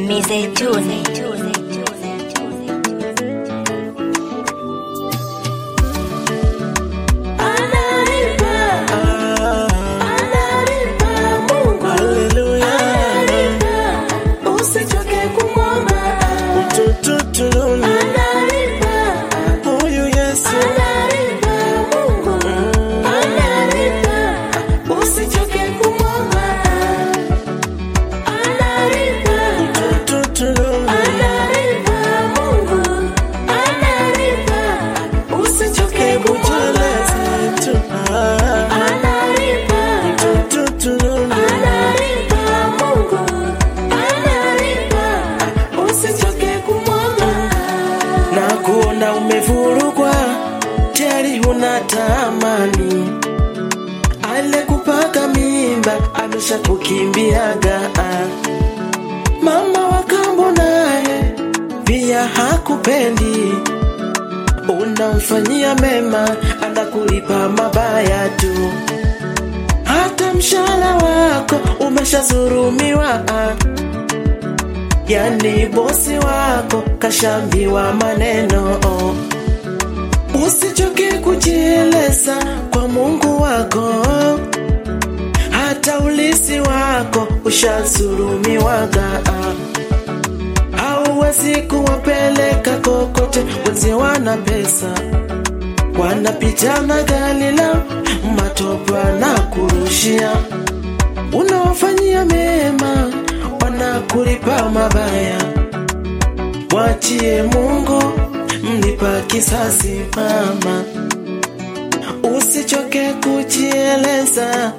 Mizeituni. Usichoke kumwomba, Tututululu. analipa, Huyu Yesu analipa, Mungu analipa. Usichoke kumwomba, analipa, tututululu. analipa, Mungu analipa. Usichoke kumwomba, Kujeleza tu. Ah, analipa. tututululu. Analipa Mungu, analipa, usichoke kumwomba. na kuona umevurugwa tayari huna tamani ale kupaka mimba amesha kukimbiaga mama wa kambo naye pia hakupendi unamfanyia mema anakulipa mabaya tu hata mshahara wako umeshazurumiwa yani bosi wako kashambiwa maneno usichoke kujieleza kwa mungu wako hata ulisi wako ushazurumiwaga hauwezi kuwapeleka kokote wenzi wana pesa wanapitana gari la matopa na kurushia unawafanyia mema wanakulipa mabaya wachie mungu mlipa kisasi mama usichoke kujieleza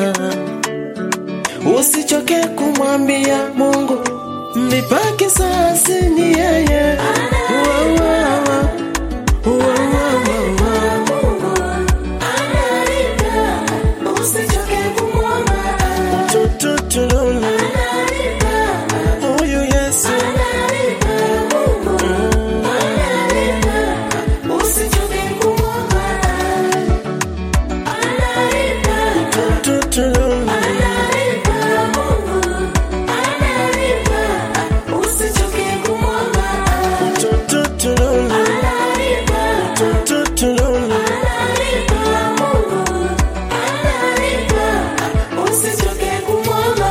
usichoke kumwambia mungu mlipa kisasi ni yeye Wa, wa, wa. Wa, wa, wa, wa. Mungu analipa, usichoke kumwomba. Tututululu. Analipa, Huyu Yesu analipa, Mungu analipa, usichoke kumwomba. Analipa, tututululu. analipa, Mungu analipa, usichoke kumwomba. Tututululu. Analipa, Tututululu. analipa, Mungu analipa, usichoke kumwomba.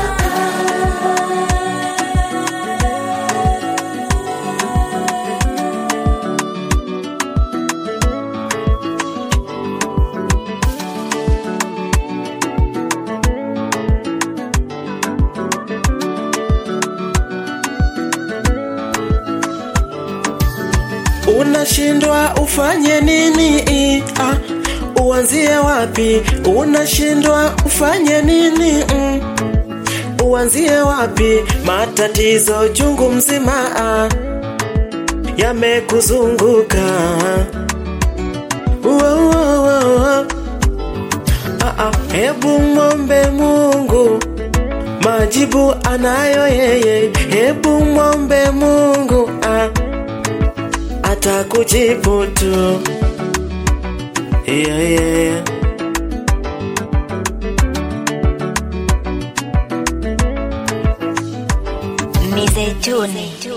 unashindwa ufanye nini ah, uanzie wapi unashindwa ufanye nini mm, uanzie wapi matatizo chungu mzima ah, yamekuzunguka Wo, wo, wo, wo. Ah, ah, hebu mwombe mungu majibu anayo yeye hebu mwombe mungu ah, atakujibu tu yeah, yeah, yeah. Mizeituni.